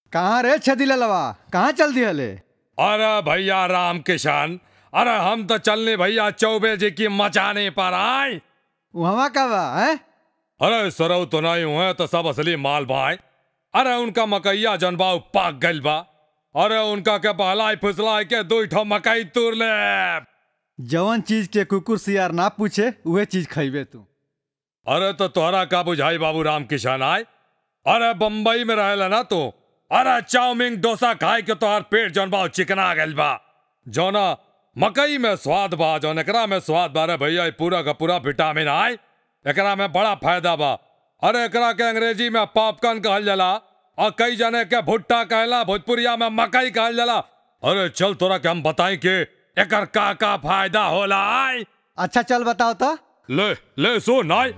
कहाँ रे छदिलवा कहाँ चल दिहले अरे भैया राम किशन अरे हम तो चलने भैया चौबे जी की मचाने पर आए वहाँ का बा हैं अरे सरऊ तो नहीं हुए तो सब असली माल भाई अरे उनका मकैया जनबा पाक गइल बा अरे उनका के बहलाई फुसलाई के दो ठो मकई तूर ले जवन चीज के कुकुर सियार ना पूछे उहे चीज खइबे तू अरे तो तोहरा का बुझाई बाबू राम किशन आए अरे बम्बई में रहेला ना तू अरे चाउमीन डोसा खाए के तोहार पेट जौन बा उ चिकना गइल बा जौना मकई में स्वाद बा जौन एकरा में स्वाद बा रे भैया ई पूरा का पूरा विटामिन आए एकरा में बड़ा फायदा बा अरे एकरा के अंग्रेजी में पॉपकॉर्न कहल जाला और कई जने के भुट्टा कहला भोजपुरिया में मकई कहल जाला अरे चल तोरा के हम बताई के एकर का का फायदा होला आए अच्छा चल बताओ तो ले ले सुन आए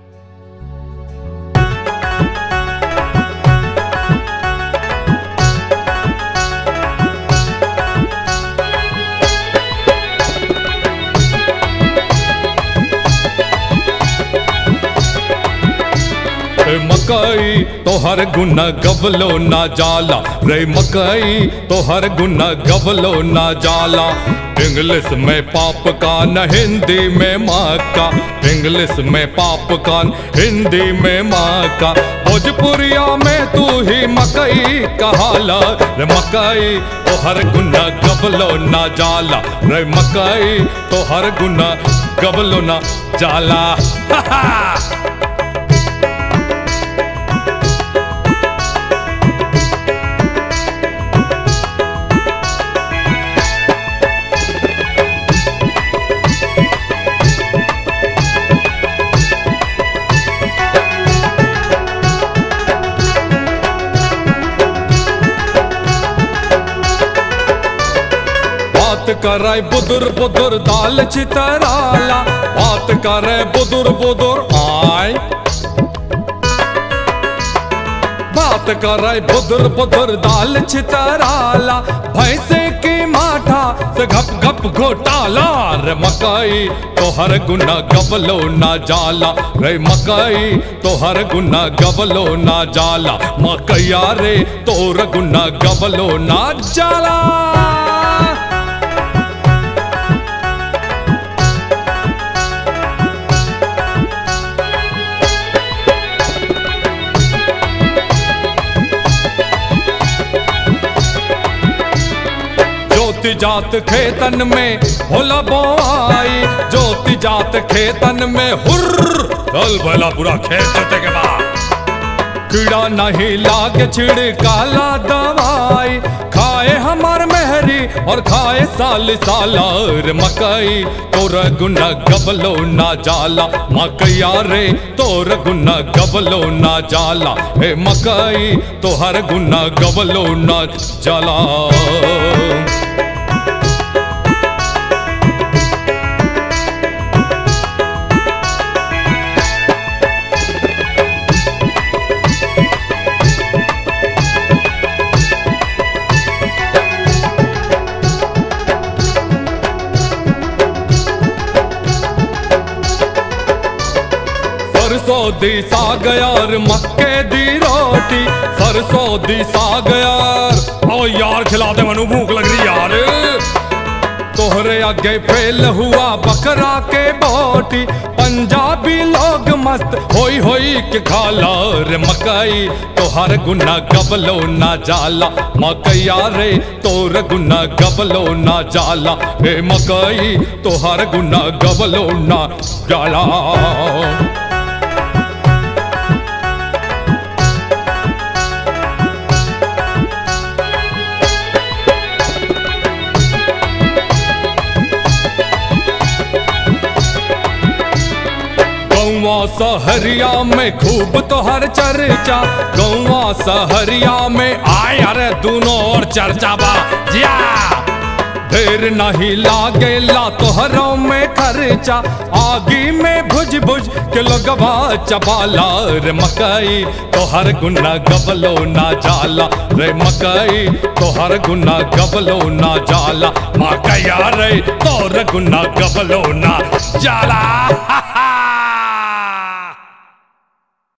रे मकई तोहर गुना गबलो ना जाला रे मकई तोहर गुना गबलो ना जाला इंग्लिश में पाप का न हिंदी में माँ का इंग्लिश में पाप का हिंदी में माँ का भोजपुरिया में तू ही मकई कहाला रे मकई तोहर गुना गबलो ना जाला रे मकई तोहर गुना गबलो ना जाला हा हा बात करे बुदुर बुदुर दाल चितराला बात करे बुदुर बुदुर आय बात करे बुदुर बुदुर दाल चितराला भैंसे की माठा से घप घप घोटाला रे मकई तोहर गुना गबलो ना जाला रे मकई तोहर गुना गबलो ना जाला मकैया रे तोर गुना गबलो ना जाला ज्योति जात खेतन में होला बोआई ज्योति जात खेतन में हुर्र चल भला पूरा खेत जोते के बाद कीड़ा नहीं लागे छिड़काला दवाई खाए हमार मेहरी और खाए साल सालार मकई तोर गुना गबलो ना जाला मकैया रे तोर गुना गबलो ना जाला हे मकई तोहर गुना गबलो ना जाला सरसों दी साग यार मक्के दी रोटी सरसों दी साग यार ओ यार खिला दे मनु भूख लग रही यार तोहरे आगे फेल हुआ बकरा के बोटी पंजाबी लोग मस्त होई होई के खाला रे मकई तोहर गुना गबलो ना जाला मकैया रे तोर गुना गबलो ना जाला हे मकई तोहर गुना गबलो ना जाला गौवा सहरिया में खूब तोहर चर्चा गौवा सहरिया में आय अरे दोनों और चर्चा बा जिया ढेर नहीं लागेला तोहरों में खर्चा आगी में भुज भुज के लोगवा चबाला रे मकई तोहर गुना गबलो ना जाला रे मकई तोहर गुना गबलो ना जाला मकैया रे तोहर गुना गबलो ना जाला